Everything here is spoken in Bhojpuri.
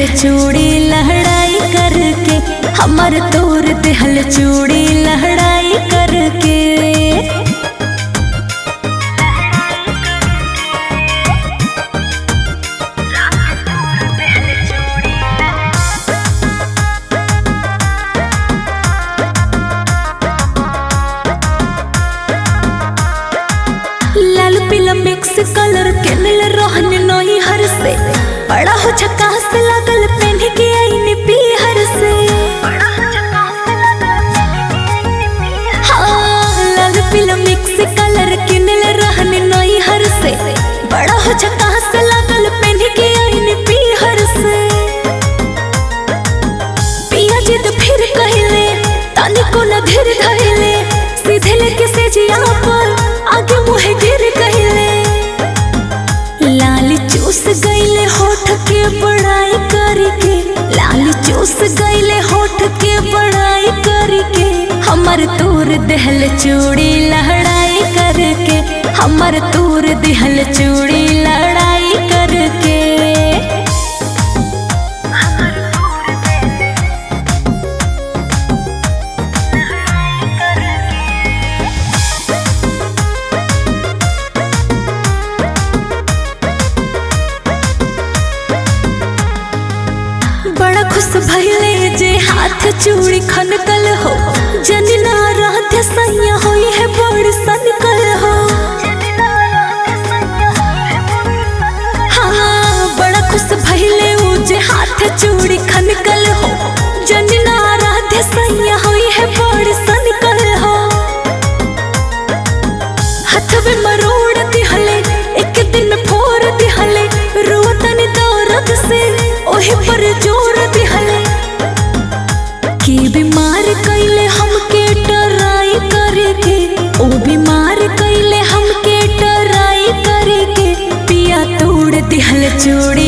दिहल चूड़ी लहड़ाई करके हमर तोर दिहल चूड़ी लहड़ाई करके लाल पीला मिक्स कलर के मिल रहन नई हर से बड़ा हो झकास लागल पहन के आईने पीहर से हाँ, लाल पीला मिक्स कलर के मिल रहन नई हर से बड़ा हो झकास लागल पहन के आईने पीहर से पिया जिद फिर कहले तानी को न धीर धइले सीधे लेके से जिया पर आगे मुहे गिर कहले लाल चूस गईले होठ के बड़ाई करके लाल चूस गईले होठ के बड़ाई करके हमर तूर दहल चूड़ी लहड़ाई करके हमर तूर दहल चूड़ी लड़ाई करके बड़ा खुश भइले जे हाथ चूड़ी खनकल हो जनिना रात सैया होई है बड़ सनकल हो हाँ बड़ा खुश भइले उ जे हाथ चूड़ी खनकल हो जनिना रात सैया होई है बड़ सनकल हो हथवे मरोड़ दिहले एक दिन में फोड़ दिहले रोतन दौरद से ओहे पर जोर दिहले की बीमार कैले हमके टराई करके ओ बीमार कैले हमके टराई करके पिया तोड़ दिहल चूड़ी